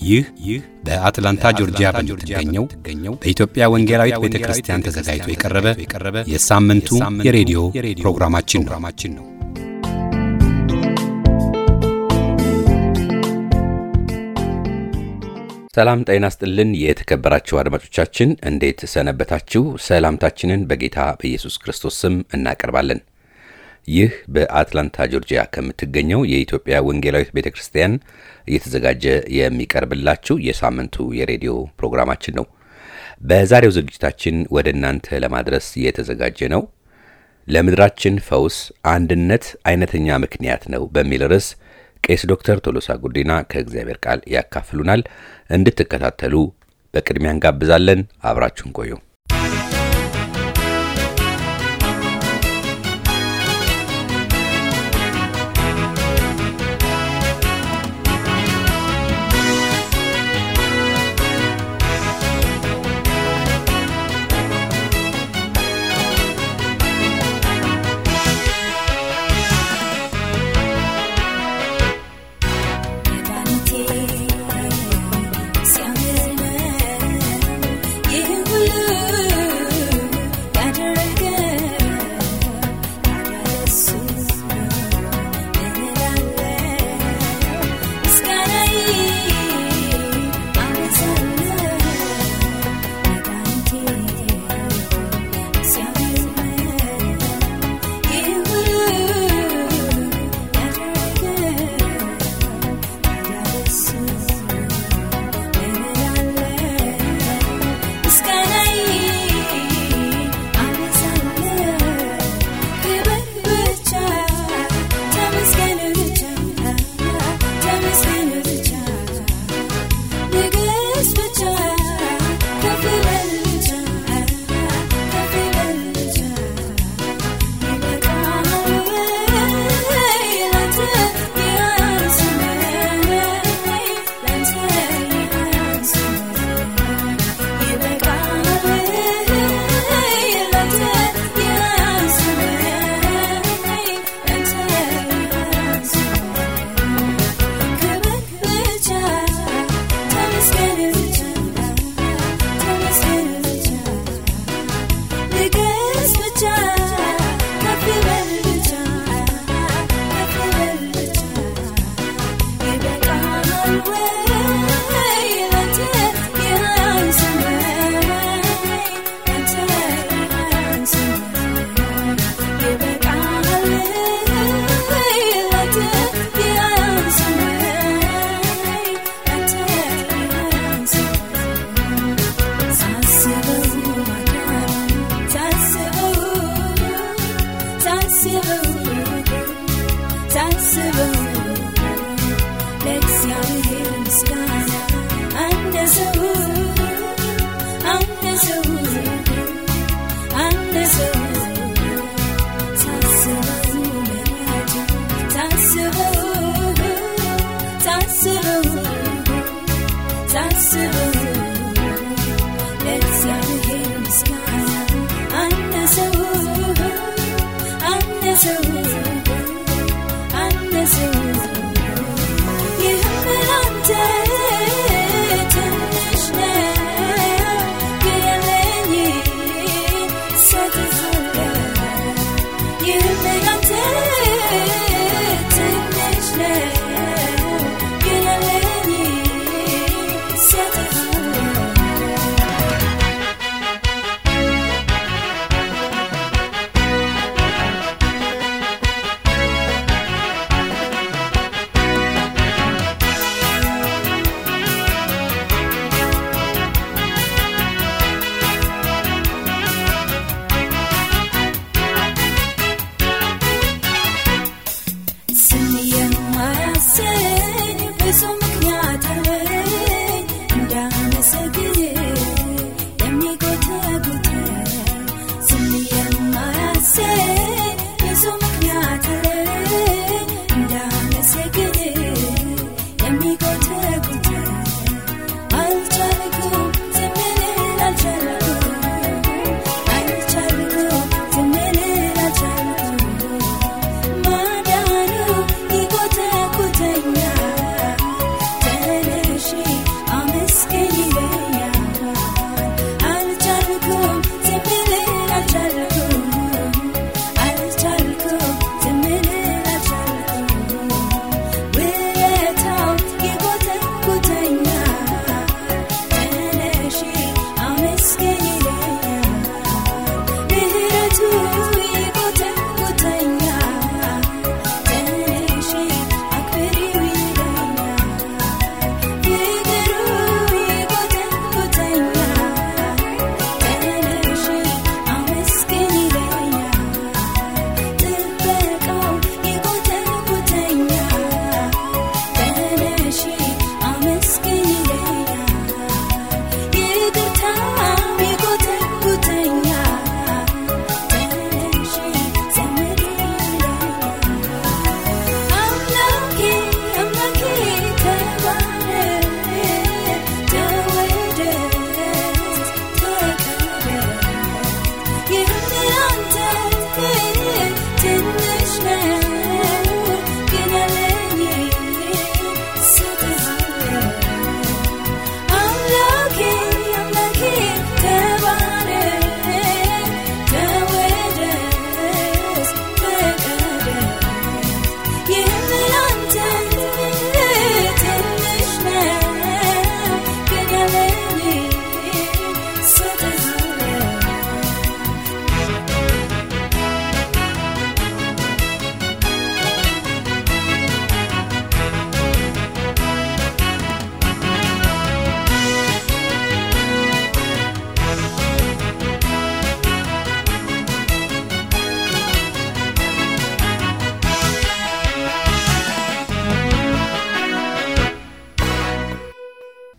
ይህ ይህ በአትላንታ ጆርጂያ በምትገኘው በኢትዮጵያ ወንጌላዊት ቤተ ክርስቲያን ተዘጋጅቶ የቀረበ የሳምንቱ የሬዲዮ ፕሮግራማችን ነው። ሰላም ጤና ስጥልን። የተከበራችሁ አድማጮቻችን እንዴት ሰነበታችሁ? ሰላምታችንን በጌታ በኢየሱስ ክርስቶስ ስም እናቀርባለን። ይህ በአትላንታ ጆርጂያ ከምትገኘው የኢትዮጵያ ወንጌላዊት ቤተ ክርስቲያን እየተዘጋጀ የሚቀርብላችሁ የሳምንቱ የሬዲዮ ፕሮግራማችን ነው። በዛሬው ዝግጅታችን ወደ እናንተ ለማድረስ የተዘጋጀ ነው ለምድራችን ፈውስ አንድነት አይነተኛ ምክንያት ነው በሚል ርዕስ ቄስ ዶክተር ቶሎሳ ጉዲና ከእግዚአብሔር ቃል ያካፍሉናል። እንድትከታተሉ በቅድሚያ እንጋብዛለን። አብራችሁን ቆዩ።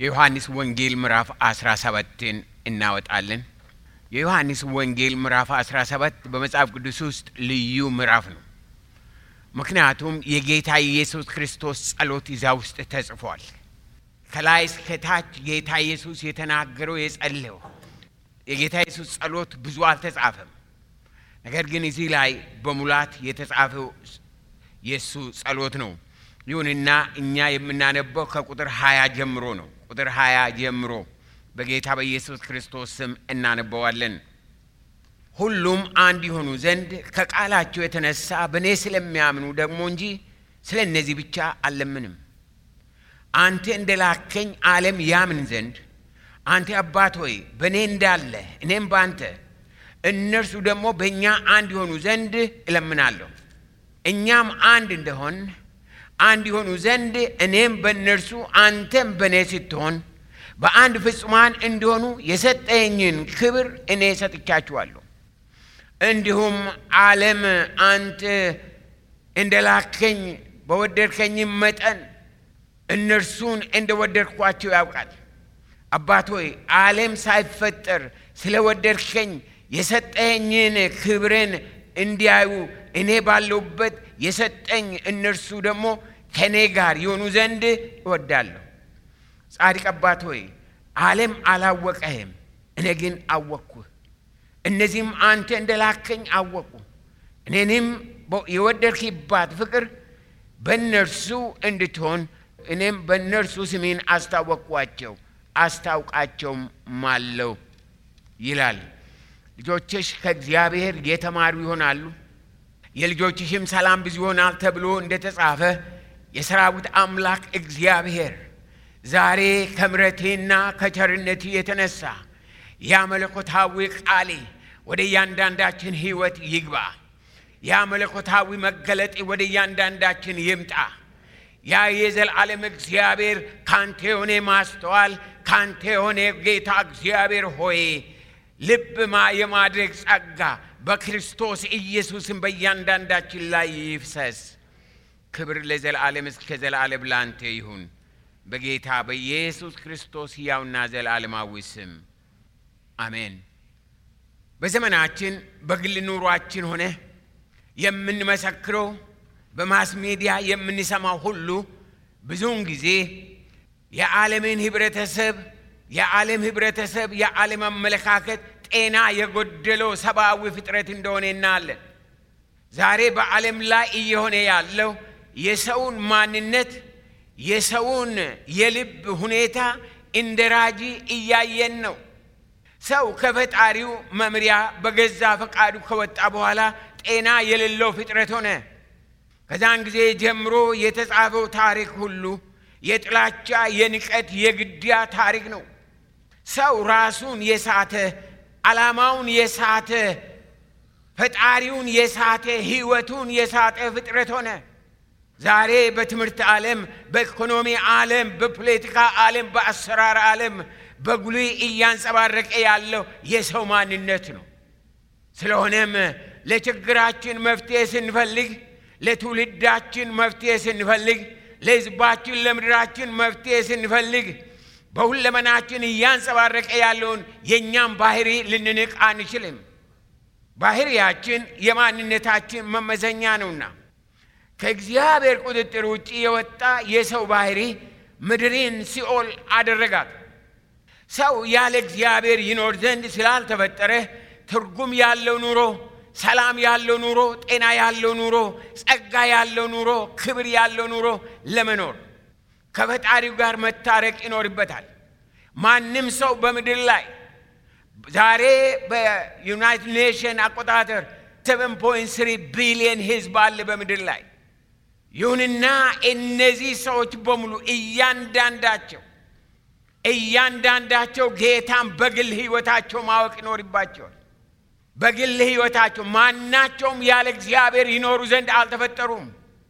የዮሐንስ ወንጌል ምዕራፍ 17ን እናወጣለን። የዮሐንስ ወንጌል ምዕራፍ 17 በመጽሐፍ ቅዱስ ውስጥ ልዩ ምዕራፍ ነው። ምክንያቱም የጌታ ኢየሱስ ክርስቶስ ጸሎት እዛ ውስጥ ተጽፏል። ከላይ እስከ ታች ጌታ ኢየሱስ የተናገረው የጸለየው የጌታ ኢየሱስ ጸሎት ብዙ አልተጻፈም። ነገር ግን እዚህ ላይ በሙላት የተጻፈው የእሱ ጸሎት ነው። ይሁንና እኛ የምናነበው ከቁጥር ሀያ ጀምሮ ነው። ቁጥር ሀያ ጀምሮ በጌታ በኢየሱስ ክርስቶስ ስም እናነበዋለን። ሁሉም አንድ የሆኑ ዘንድ ከቃላቸው የተነሳ በእኔ ስለሚያምኑ ደግሞ እንጂ ስለ እነዚህ ብቻ አልለምንም። አንተ እንደ ላከኝ ዓለም ያምን ዘንድ አንተ አባት ሆይ በእኔ እንዳለ እኔም በአንተ እነርሱ ደግሞ በእኛ አንድ የሆኑ ዘንድ እለምናለሁ። እኛም አንድ እንደሆን አንድ የሆኑ ዘንድ እኔም በእነርሱ አንተም በእኔ ስትሆን በአንድ ፍጹማን እንዲሆኑ የሰጠኝን ክብር እኔ ሰጥቻችኋለሁ። እንዲሁም ዓለም አንተ እንደ ላከኝ በወደድከኝም መጠን እነርሱን እንደ ወደድኳቸው ያውቃል። አባት ሆይ ዓለም ሳይፈጠር ስለ ወደድከኝ የሰጠኝን ክብርን እንዲያዩ እኔ ባለሁበት የሰጠኝ እነርሱ ደግሞ ከእኔ ጋር የሆኑ ዘንድ እወዳለሁ። ጻድቅ አባት ሆይ ዓለም አላወቀህም፣ እኔ ግን አወቅኩህ። እነዚህም አንተ እንደ ላከኝ አወቁ። እኔንም የወደድክባት ፍቅር በእነርሱ እንድትሆን እኔም በእነርሱ ስሜን አስታወቅኳቸው አስታውቃቸውም ማለው ይላል። ልጆችሽ ከእግዚአብሔር የተማሩ ይሆናሉ፣ የልጆችሽም ሰላም ብዙ ይሆናል ተብሎ እንደተጻፈ የሰራዊት አምላክ እግዚአብሔር ዛሬ ከምረቴና ከቸርነቴ የተነሳ ያ መለኮታዊ ቃሌ ወደ እያንዳንዳችን ሕይወት ይግባ። ያ መለኮታዊ መገለጤ ወደ እያንዳንዳችን ይምጣ። ያ የዘላለም እግዚአብሔር ካንተ የሆነ ማስተዋል ካንተ የሆነ ጌታ እግዚአብሔር ሆይ ልብ የማድረግ ጸጋ በክርስቶስ ኢየሱስን በእያንዳንዳችን ላይ ይፍሰስ። ክብር ለዘላለም እስከ ዘላለም ላንተ ይሁን በጌታ በኢየሱስ ክርስቶስ ሕያውና ዘላለማዊ ስም አሜን። በዘመናችን በግል ኑሯችን ሆነ የምንመሰክረው በማስ ሚዲያ የምንሰማው ሁሉ ብዙውን ጊዜ የዓለምን ህብረተሰብ የዓለም ህብረተሰብ የዓለም አመለካከት ጤና የጎደለው ሰብአዊ ፍጥረት እንደሆነ እናያለን። ዛሬ በዓለም ላይ እየሆነ ያለው የሰውን ማንነት የሰውን የልብ ሁኔታ እንደ ራጂ እያየን ነው። ሰው ከፈጣሪው መምሪያ በገዛ ፈቃዱ ከወጣ በኋላ ጤና የሌለው ፍጥረት ሆነ። ከዛን ጊዜ ጀምሮ የተጻፈው ታሪክ ሁሉ የጥላቻ፣ የንቀት፣ የግድያ ታሪክ ነው። ሰው ራሱን የሳተ ዓላማውን የሳተ ፈጣሪውን የሳተ ሕይወቱን የሳተ ፍጥረት ሆነ። ዛሬ በትምህርት ዓለም፣ በኢኮኖሚ ዓለም፣ በፖለቲካ ዓለም፣ በአሰራር ዓለም በጉልህ እያንጸባረቀ ያለው የሰው ማንነት ነው። ስለሆነም ለችግራችን መፍትሄ ስንፈልግ፣ ለትውልዳችን መፍትሄ ስንፈልግ፣ ለሕዝባችን ለምድራችን መፍትሄ ስንፈልግ በሁለመናችን እያንጸባረቀ ያለውን የእኛም ባህሪ ልንንቅ አንችልም። ባህሪያችን የማንነታችን መመዘኛ ነውና ከእግዚአብሔር ቁጥጥር ውጭ የወጣ የሰው ባህሪ ምድርን ሲኦል አደረጋት። ሰው ያለ እግዚአብሔር ይኖር ዘንድ ስላልተፈጠረ ትርጉም ያለው ኑሮ፣ ሰላም ያለው ኑሮ፣ ጤና ያለው ኑሮ፣ ጸጋ ያለው ኑሮ፣ ክብር ያለው ኑሮ ለመኖር ከፈጣሪው ጋር መታረቅ ይኖርበታል። ማንም ሰው በምድር ላይ ዛሬ በዩናይትድ ኔሽን አቆጣጠር 7.3 ቢሊየን ሕዝብ አለ በምድር ላይ። ይሁንና እነዚህ ሰዎች በሙሉ እያንዳንዳቸው እያንዳንዳቸው ጌታን በግል ሕይወታቸው ማወቅ ይኖርባቸዋል። በግል ሕይወታቸው ማናቸውም ያለ እግዚአብሔር ይኖሩ ዘንድ አልተፈጠሩም።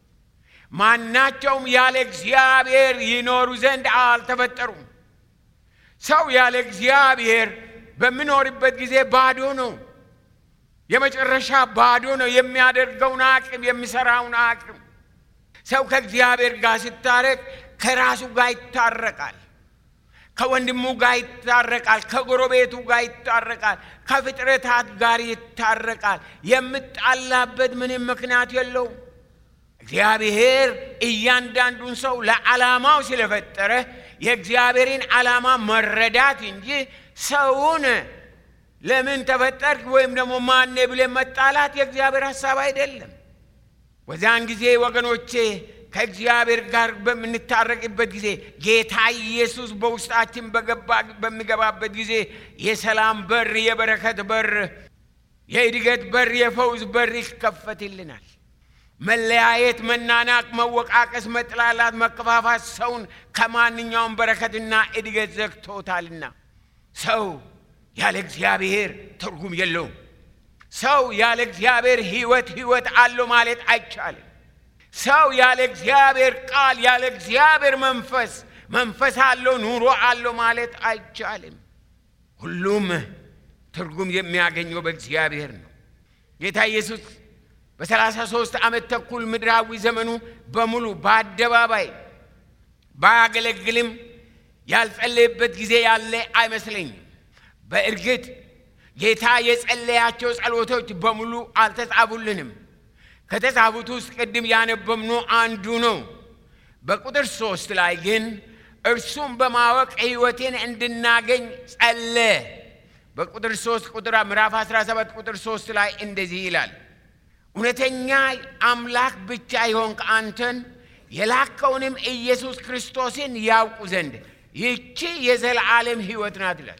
ማናቸውም ያለ እግዚአብሔር ይኖሩ ዘንድ አልተፈጠሩም። ሰው ያለ እግዚአብሔር በሚኖርበት ጊዜ ባዶ ነው። የመጨረሻ ባዶ ነው። የሚያደርገውን አቅም የሚሰራውን አቅም ሰው ከእግዚአብሔር ጋር ሲታረቅ ከራሱ ጋር ይታረቃል። ከወንድሙ ጋር ይታረቃል፣ ከጎረቤቱ ጋር ይታረቃል፣ ከፍጥረታት ጋር ይታረቃል። የምጣላበት ምንም ምክንያት የለውም። እግዚአብሔር እያንዳንዱን ሰው ለዓላማው ስለፈጠረ የእግዚአብሔርን ዓላማ መረዳት እንጂ ሰውን ለምን ተፈጠርክ ወይም ደግሞ ማኔ ብለን መጣላት የእግዚአብሔር ሐሳብ አይደለም። በዚያን ጊዜ ወገኖቼ ከእግዚአብሔር ጋር በምንታረቅበት ጊዜ ጌታ ኢየሱስ በውስጣችን በሚገባበት ጊዜ የሰላም በር፣ የበረከት በር፣ የእድገት በር፣ የፈውስ በር ይከፈትልናል። መለያየት፣ መናናቅ፣ መወቃቀስ፣ መጥላላት፣ መከፋፋት ሰውን ከማንኛውም በረከትና እድገት ዘግቶታልና ሰው ያለ እግዚአብሔር ትርጉም የለውም። ሰው ያለ እግዚአብሔር ሕይወት ሕይወት አለው ማለት አይቻልም። ሰው ያለ እግዚአብሔር ቃል ያለ እግዚአብሔር መንፈስ መንፈስ አለው ኑሮ አለው ማለት አይቻልም። ሁሉም ትርጉም የሚያገኘው በእግዚአብሔር ነው። ጌታ ኢየሱስ በሰላሳ ሦስት ዓመት ተኩል ምድራዊ ዘመኑ በሙሉ በአደባባይ ባያገለግልም ያልጸለየበት ጊዜ ያለ አይመስለኝም። በእርግጥ ጌታ የጸለያቸው ጸሎቶች በሙሉ አልተጻፉልንም። ከተጻፉት ውስጥ ቅድም ያነበብነው አንዱ ነው። በቁጥር ሶስት ላይ ግን እርሱም በማወቅ ሕይወቴን እንድናገኝ ጸለ በቁጥር ሶስት ቁጥር ምዕራፍ 17 ቁጥር ሶስት ላይ እንደዚህ ይላል እውነተኛ አምላክ ብቻ የሆንክ አንተን የላከውንም ኢየሱስ ክርስቶስን ያውቁ ዘንድ ይህቺ የዘላለም ሕይወት ናት ይላል።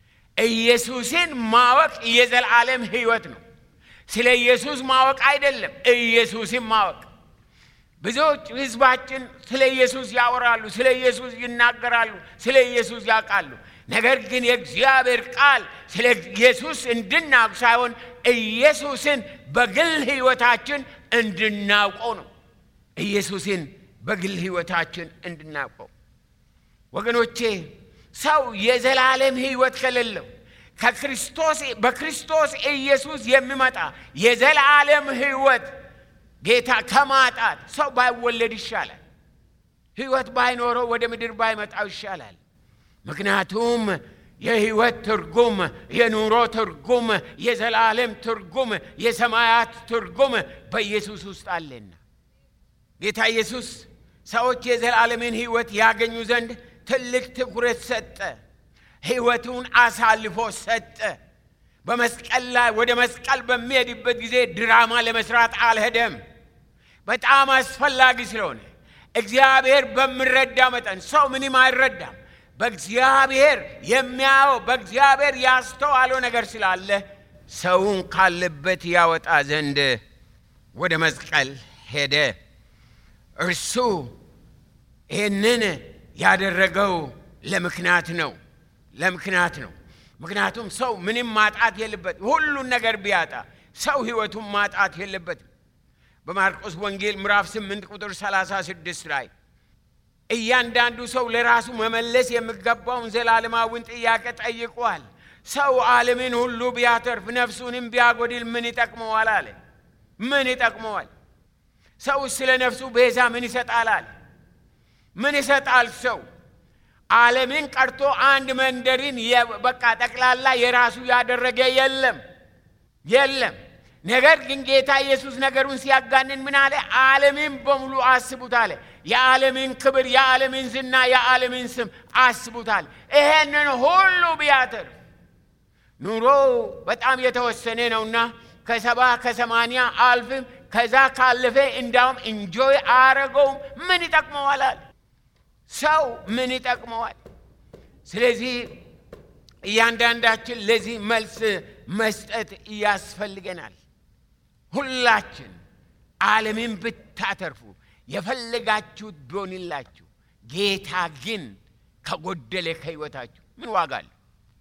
ኢየሱስን ማወቅ የዘላለም ሕይወት ነው። ስለ ኢየሱስ ማወቅ አይደለም፣ ኢየሱስን ማወቅ። ብዙዎች ሕዝባችን ስለ ኢየሱስ ያወራሉ፣ ስለ ኢየሱስ ይናገራሉ፣ ስለ ኢየሱስ ያውቃሉ። ነገር ግን የእግዚአብሔር ቃል ስለ ኢየሱስ እንድናውቅ ሳይሆን ኢየሱስን በግል ሕይወታችን እንድናውቀው ነው። ኢየሱስን በግል ሕይወታችን እንድናውቀው ወገኖቼ ሰው የዘላለም ሕይወት ከሌለው ከክርስቶስ በክርስቶስ ኢየሱስ የሚመጣ የዘላለም ሕይወት ጌታ ከማጣት ሰው ባይወለድ ይሻላል። ሕይወት ባይኖረው ወደ ምድር ባይመጣው ይሻላል። ምክንያቱም የሕይወት ትርጉም፣ የኑሮ ትርጉም፣ የዘላለም ትርጉም፣ የሰማያት ትርጉም በኢየሱስ ውስጥ አለና ጌታ ኢየሱስ ሰዎች የዘላለምን ሕይወት ያገኙ ዘንድ ትልቅ ትኩረት ሰጠ። ሕይወቱን አሳልፎ ሰጠ። በመስቀል ላይ ወደ መስቀል በሚሄድበት ጊዜ ድራማ ለመስራት አልሄደም። በጣም አስፈላጊ ስለሆነ እግዚአብሔር በሚረዳ መጠን ሰው ምንም አይረዳም። በእግዚአብሔር የሚያየው በእግዚአብሔር ያስተዋለው ነገር ስላለ ሰውን ካለበት ያወጣ ዘንድ ወደ መስቀል ሄደ። እርሱ ይህንን ያደረገው ለምክንያት ነው ለምክንያት ነው። ምክንያቱም ሰው ምንም ማጣት የለበት። ሁሉን ነገር ቢያጣ ሰው ሕይወቱን ማጣት የለበትም። በማርቆስ ወንጌል ምዕራፍ 8 ቁጥር 36 ላይ እያንዳንዱ ሰው ለራሱ መመለስ የሚገባውን ዘላለማዊን ጥያቄ ጠይቋል። ሰው ዓለምን ሁሉ ቢያተርፍ ነፍሱንም ቢያጎድል ምን ይጠቅመዋል አለ። ምን ይጠቅመዋል? ሰው ስለ ነፍሱ ቤዛ ምን ይሰጣል አለ። ምን ይሰጣል ሰው ዓለምን ቀርቶ አንድ መንደርን በቃ ጠቅላላ የራሱ ያደረገ የለም የለም። ነገር ግን ጌታ ኢየሱስ ነገሩን ሲያጋንን ምን አለ? ዓለምን በሙሉ አስቡት አለ። የዓለምን ክብር፣ የዓለምን ዝና፣ የዓለምን ስም አስቡት አለ። ይሄንን ሁሉ ቢያተርፍ ኑሮ በጣም የተወሰነ ነውና ከሰባ ከሰማንያ አልፍም ከዛ ካለፈ እንዳውም እንጆይ አረገውም ምን ይጠቅመዋል አለ። ሰው ምን ይጠቅመዋል? ስለዚህ እያንዳንዳችን ለዚህ መልስ መስጠት ያስፈልገናል። ሁላችን ዓለምን ብታተርፉ የፈለጋችሁት ቢሆንላችሁ ጌታ ግን ከጎደለ ከሕይወታችሁ ምን ዋጋ አለው?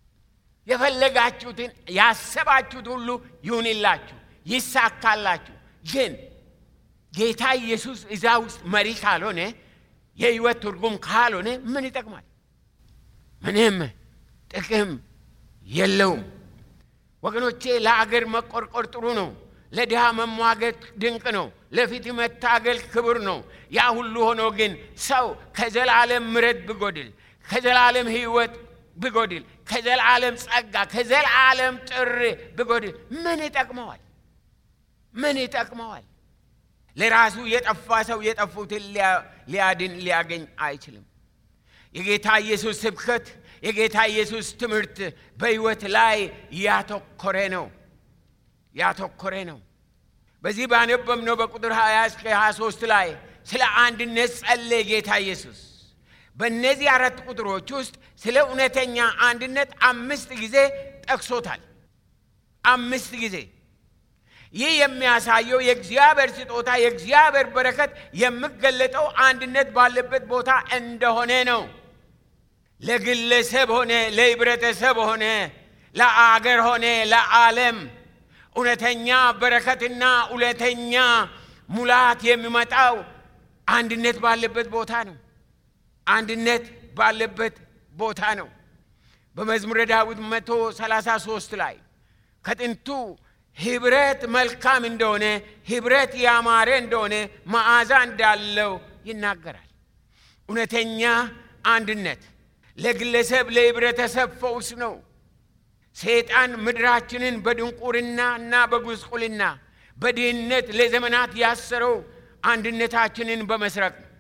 የፈለጋችሁትን ያሰባችሁት ሁሉ ይሁንላችሁ፣ ይሳካላችሁ። ግን ጌታ ኢየሱስ እዛ ውስጥ መሪ ካልሆነ የህይወት ትርጉም ካልሆነ ምን ይጠቅማል? ምንም ጥቅም የለውም። ወገኖቼ ለአገር መቆርቆር ጥሩ ነው። ለድሃ መሟገት ድንቅ ነው። ለፊት መታገል ክብር ነው። ያ ሁሉ ሆኖ ግን ሰው ከዘላለም ምሕረት ብጎድል ከዘላለም ሕይወት ብጎድል፣ ከዘላለም ጸጋ፣ ከዘላለም ጥሪ ብጎድል ምን ይጠቅመዋል? ምን ይጠቅመዋል? ለራሱ የጠፋ ሰው የጠፉትን ሊያድን ሊያገኝ አይችልም። የጌታ ኢየሱስ ስብከት የጌታ ኢየሱስ ትምህርት በሕይወት ላይ ያተኮረ ነው ያተኮረ ነው። በዚህ ባነበብነው በቁጥር 20 እስከ 23 ላይ ስለ አንድነት ጸለየ ጌታ ኢየሱስ። በእነዚህ አራት ቁጥሮች ውስጥ ስለ እውነተኛ አንድነት አምስት ጊዜ ጠቅሶታል። አምስት ጊዜ ይህ የሚያሳየው የእግዚአብሔር ስጦታ የእግዚአብሔር በረከት የሚገለጠው አንድነት ባለበት ቦታ እንደሆነ ነው። ለግለሰብ ሆነ ለህብረተሰብ ሆነ ለአገር ሆነ ለዓለም እውነተኛ በረከትና እውነተኛ ሙላት የሚመጣው አንድነት ባለበት ቦታ ነው። አንድነት ባለበት ቦታ ነው። በመዝሙረ ዳዊት መቶ ሰላሳ ሦስት ላይ ከጥንቱ ህብረት መልካም እንደሆነ ህብረት ያማረ እንደሆነ መዓዛ እንዳለው ይናገራል። እውነተኛ አንድነት ለግለሰብ ለህብረተሰብ ፈውስ ነው። ሰይጣን ምድራችንን በድንቁርና እና በጉስቁልና በድህነት ለዘመናት ያሰረው አንድነታችንን በመስረቅ ነው።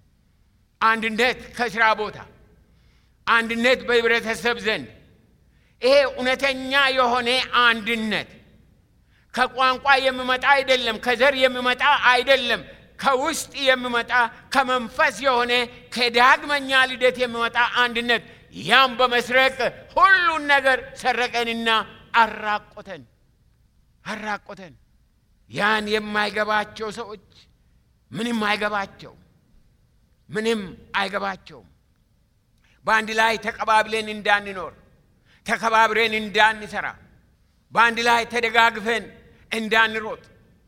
አንድነት ከስራ ቦታ፣ አንድነት በህብረተሰብ ዘንድ ይሄ እውነተኛ የሆነ አንድነት ከቋንቋ የሚመጣ አይደለም፣ ከዘር የሚመጣ አይደለም፣ ከውስጥ የሚመጣ ከመንፈስ የሆነ ከዳግመኛ ልደት የሚመጣ አንድነት ያም በመስረቅ ሁሉን ነገር ሰረቀንና አራቆተን አራቆተን። ያን የማይገባቸው ሰዎች ምንም አይገባቸው ምንም አይገባቸውም። በአንድ ላይ ተቀባብለን እንዳንኖር፣ ተከባብረን እንዳንሰራ፣ በአንድ ላይ ተደጋግፈን እንዳንሮጥ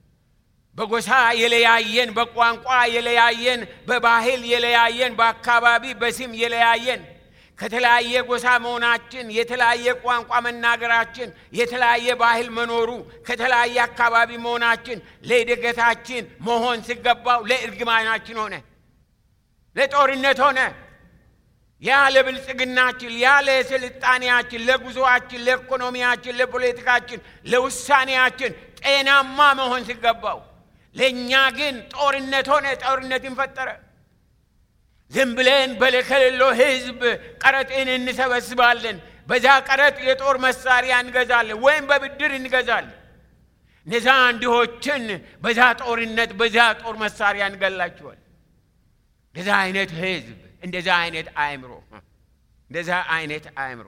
በጎሳ የለያየን፣ በቋንቋ የለያየን፣ በባህል የለያየን፣ በአካባቢ በስም የለያየን ከተለያየ ጎሳ መሆናችን የተለያየ ቋንቋ መናገራችን የተለያየ ባህል መኖሩ ከተለያየ አካባቢ መሆናችን ለእድገታችን መሆን ሲገባው ለእርግማናችን ሆነ፣ ለጦርነት ሆነ። ያ ለብልጽግናችን፣ ያ ለስልጣኔያችን፣ ለጉዞአችን፣ ለኢኮኖሚያችን፣ ለፖለቲካችን፣ ለውሳኔያችን ጤናማ መሆን ሲገባው ለእኛ ግን ጦርነት ሆነ። ጦርነትን ፈጠረ። ዝም ብለን በለከሌሎ ህዝብ ቀረጥን እንሰበስባለን። በዛ ቀረጥ የጦር መሳሪያ እንገዛለን ወይም በብድር እንገዛለን። እነዛ እንዲሆችን በዛ ጦርነት በዛ ጦር መሳሪያ እንገላቸዋል። እንደዛ አይነት ህዝብ እንደዛ አይነት አእምሮ እንደዛ አይነት አእምሮ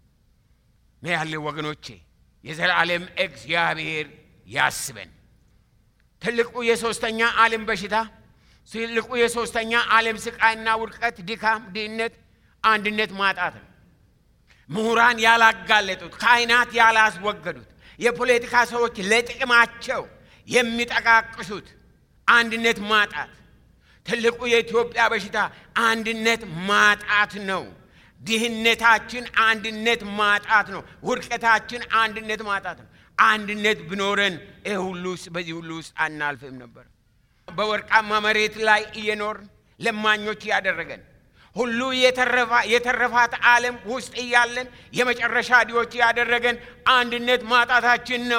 ነው ያለ ወገኖቼ። የዘላለም እግዚአብሔር ያስበን። ትልቁ የሶስተኛ ዓለም በሽታ ትልቁ የሶስተኛ ዓለም ስቃይና ውድቀት፣ ድካም፣ ድህነት፣ አንድነት ማጣት ነው። ምሁራን ያላጋለጡት፣ ካህናት ያላስወገዱት፣ የፖለቲካ ሰዎች ለጥቅማቸው የሚጠቃቅሱት አንድነት ማጣት ትልቁ የኢትዮጵያ በሽታ አንድነት ማጣት ነው። ድህነታችን አንድነት ማጣት ነው። ውድቀታችን አንድነት ማጣት ነው። አንድነት ብኖረን ይህ ሁሉ በዚህ ሁሉ ውስጥ አናልፍም ነበር። በወርቃማ መሬት ላይ እየኖርን ለማኞች ያደረገን ሁሉ የተረፋት ዓለም ውስጥ እያለን የመጨረሻ ዲዎች ያደረገን አንድነት ማጣታችን ነው።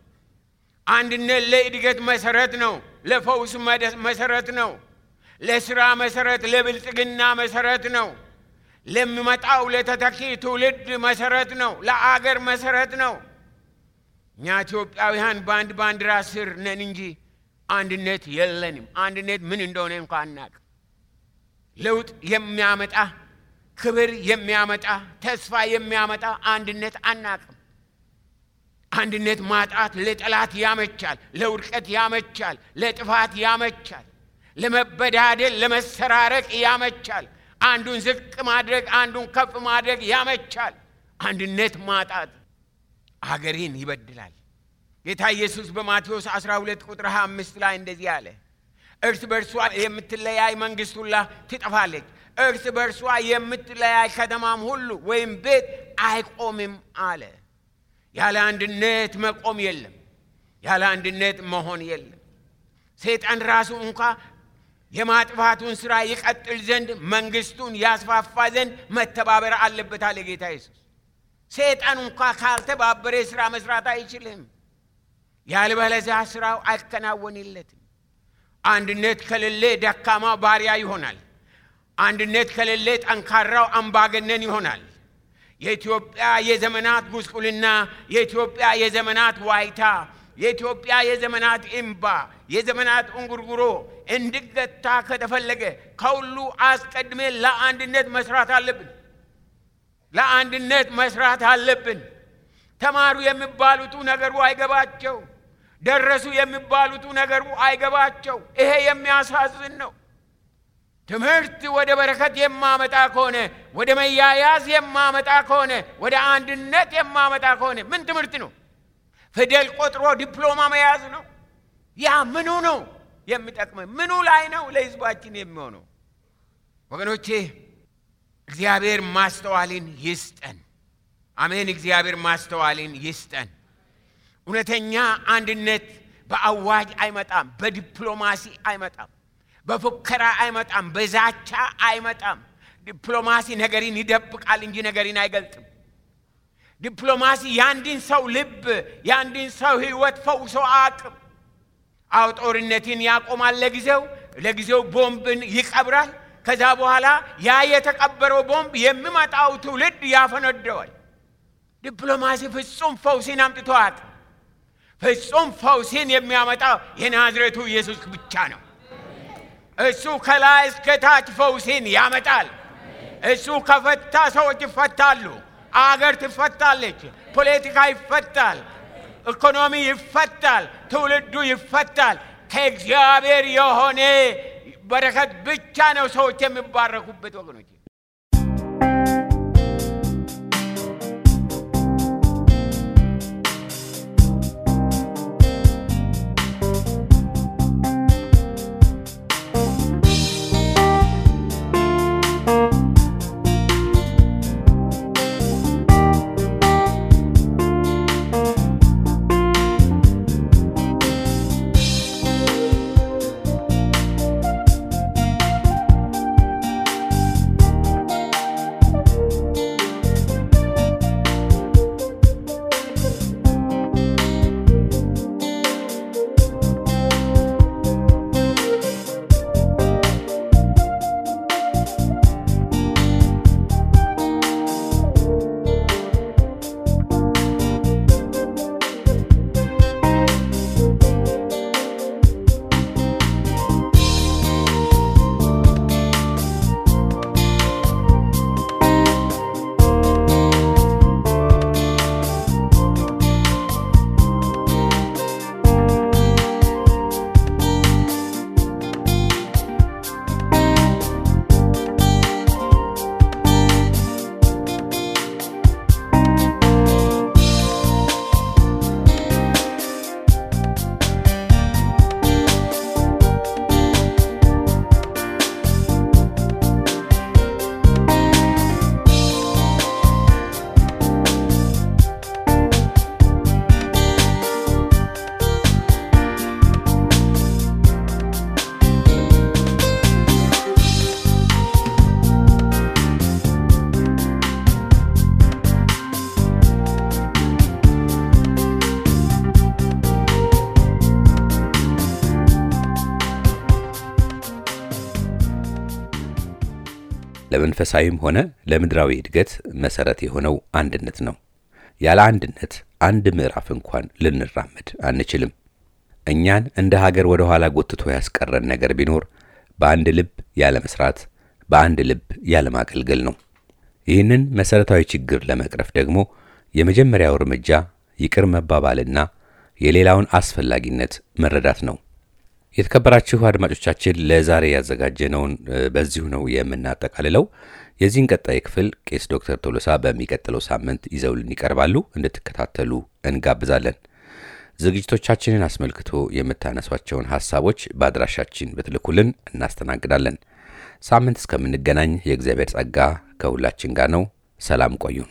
አንድነት ለእድገት መሰረት ነው። ለፈውስ መሰረት ነው። ለስራ መሰረት፣ ለብልጽግና መሰረት ነው። ለሚመጣው ለተተኪ ትውልድ መሰረት ነው። ለአገር መሰረት ነው። እኛ ኢትዮጵያውያን በአንድ ባንዲራ ስር ነን እንጂ አንድነት የለንም። አንድነት ምን እንደሆነ እንኳ አናቅም። ለውጥ የሚያመጣ ክብር የሚያመጣ ተስፋ የሚያመጣ አንድነት አናቅም። አንድነት ማጣት ለጠላት ያመቻል፣ ለውድቀት ያመቻል፣ ለጥፋት ያመቻል፣ ለመበዳደል ለመሰራረቅ ያመቻል። አንዱን ዝቅ ማድረግ አንዱን ከፍ ማድረግ ያመቻል። አንድነት ማጣት አገሬን ይበድላል። ጌታ ኢየሱስ በማቴዎስ 12 ቁጥር 25 ላይ እንደዚህ አለ፣ እርስ በርሷ የምትለያይ መንግሥት ሁላ ትጠፋለች፣ እርስ በርሷ የምትለያይ ከተማም ሁሉ ወይም ቤት አይቆምም አለ። ያለ አንድነት መቆም የለም። ያለ አንድነት መሆን የለም። ሰይጣን ራሱ እንኳ የማጥፋቱን ሥራ ይቀጥል ዘንድ መንግሥቱን ያስፋፋ ዘንድ መተባበር አለበት አለ ጌታ ኢየሱስ። ሰይጣን እንኳ ካልተባበረ ሥራ መስራት አይችልም። ያልበለዚያ ሥራው አይከናወንለትም። አንድነት ከሌለ ደካማው ባሪያ ይሆናል። አንድነት ከሌለ ጠንካራው አምባገነን ይሆናል። የኢትዮጵያ የዘመናት ጉስቁልና፣ የኢትዮጵያ የዘመናት ዋይታ፣ የኢትዮጵያ የዘመናት እምባ፣ የዘመናት እንጉርጉሮ እንዲገታ ከተፈለገ ከሁሉ አስቀድሜ ለአንድነት መስራት አለብን። ለአንድነት መስራት አለብን። ተማሩ የሚባሉቱ ነገሩ አይገባቸው። ደረሱ የሚባሉቱ ነገሩ አይገባቸው። ይሄ የሚያሳዝን ነው። ትምህርት ወደ በረከት የማመጣ ከሆነ ወደ መያያዝ የማመጣ ከሆነ ወደ አንድነት የማመጣ ከሆነ ምን ትምህርት ነው? ፊደል ቆጥሮ ዲፕሎማ መያዝ ነው? ያ ምኑ ነው የሚጠቅመ? ምኑ ላይ ነው ለሕዝባችን የሚሆነው? ወገኖቼ እግዚአብሔር ማስተዋልን ይስጠን። አሜን። እግዚአብሔር ማስተዋልን ይስጠን። እውነተኛ አንድነት በአዋጅ አይመጣም፣ በዲፕሎማሲ አይመጣም፣ በፉከራ አይመጣም፣ በዛቻ አይመጣም። ዲፕሎማሲ ነገርን ይደብቃል እንጂ ነገርን አይገልጥም። ዲፕሎማሲ የአንድን ሰው ልብ የአንድን ሰው ሕይወት ፈውሶ አቅም አው ጦርነትን ያቆማል። ለጊዜው ለጊዜው ቦምብን ይቀብራል። ከዛ በኋላ ያ የተቀበረው ቦምብ የሚመጣው ትውልድ ያፈነደዋል። ዲፕሎማሲ ፍጹም ፈውሲን አምጥቶ አቅም ፍጹም ፈውሲን የሚያመጣው የናዝሬቱ ኢየሱስ ብቻ ነው። እሱ ከላይ እስከ ታች ፈውሲን ያመጣል። እሱ ከፈታ ሰዎች ይፈታሉ። አገር ትፈታለች። ፖለቲካ ይፈታል። ኢኮኖሚ ይፈታል። ትውልዱ ይፈታል። ከእግዚአብሔር የሆነ በረከት ብቻ ነው ሰዎች የሚባረኩበት ወገኖች። ለመንፈሳዊም ሆነ ለምድራዊ እድገት መሰረት የሆነው አንድነት ነው። ያለ አንድነት አንድ ምዕራፍ እንኳን ልንራመድ አንችልም። እኛን እንደ ሀገር ወደ ኋላ ጎትቶ ያስቀረን ነገር ቢኖር በአንድ ልብ ያለ መስራት፣ በአንድ ልብ ያለ ማገልገል ነው። ይህንን መሰረታዊ ችግር ለመቅረፍ ደግሞ የመጀመሪያው እርምጃ ይቅር መባባልና የሌላውን አስፈላጊነት መረዳት ነው። የተከበራችሁ አድማጮቻችን ለዛሬ ያዘጋጀነውን በዚሁ ነው የምናጠቃልለው። የዚህን ቀጣይ ክፍል ቄስ ዶክተር ቶሎሳ በሚቀጥለው ሳምንት ይዘውልን ይቀርባሉ። እንድትከታተሉ እንጋብዛለን። ዝግጅቶቻችንን አስመልክቶ የምታነሷቸውን ሐሳቦች በአድራሻችን ብትልኩልን እናስተናግዳለን። ሳምንት እስከምንገናኝ የእግዚአብሔር ጸጋ ከሁላችን ጋር ነው። ሰላም ቆዩን።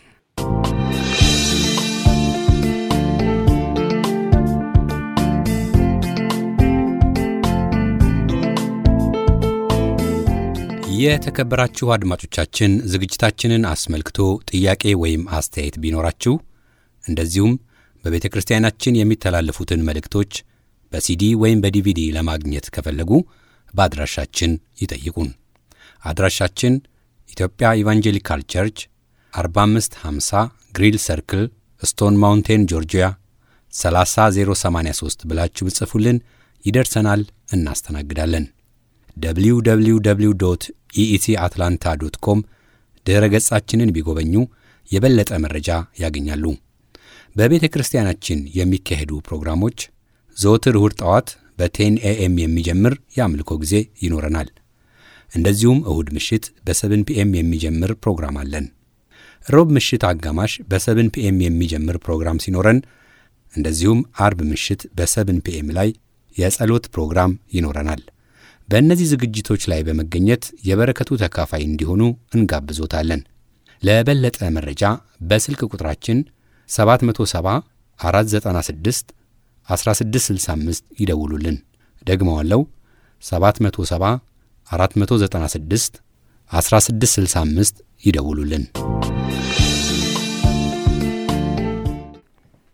የተከበራችሁ አድማጮቻችን ዝግጅታችንን አስመልክቶ ጥያቄ ወይም አስተያየት ቢኖራችሁ እንደዚሁም በቤተ ክርስቲያናችን የሚተላለፉትን መልእክቶች በሲዲ ወይም በዲቪዲ ለማግኘት ከፈለጉ በአድራሻችን ይጠይቁን። አድራሻችን ኢትዮጵያ ኢቫንጀሊካል ቸርች 4550 ግሪል ሰርክል ስቶን ማውንቴን ጆርጂያ 30083 ብላችሁ ብጽፉልን ይደርሰናል፣ እናስተናግዳለን። www ኢኢሲ አትላንታ ዶት ኮም ድረ ገጻችንን ቢጎበኙ የበለጠ መረጃ ያገኛሉ። በቤተ ክርስቲያናችን የሚካሄዱ ፕሮግራሞች ዘወትር እሁድ ጠዋት በቴን ኤኤም የሚጀምር የአምልኮ ጊዜ ይኖረናል። እንደዚሁም እሁድ ምሽት በሰብን ፒኤም የሚጀምር ፕሮግራም አለን። ሮብ ምሽት አጋማሽ በሰብን ፒኤም የሚጀምር ፕሮግራም ሲኖረን እንደዚሁም አርብ ምሽት በሰብን ፒኤም ላይ የጸሎት ፕሮግራም ይኖረናል። በእነዚህ ዝግጅቶች ላይ በመገኘት የበረከቱ ተካፋይ እንዲሆኑ እንጋብዞታለን። ለበለጠ መረጃ በስልክ ቁጥራችን 770 496 1665 ይደውሉልን። ደግመዋለው 770 496 1665 ይደውሉልን።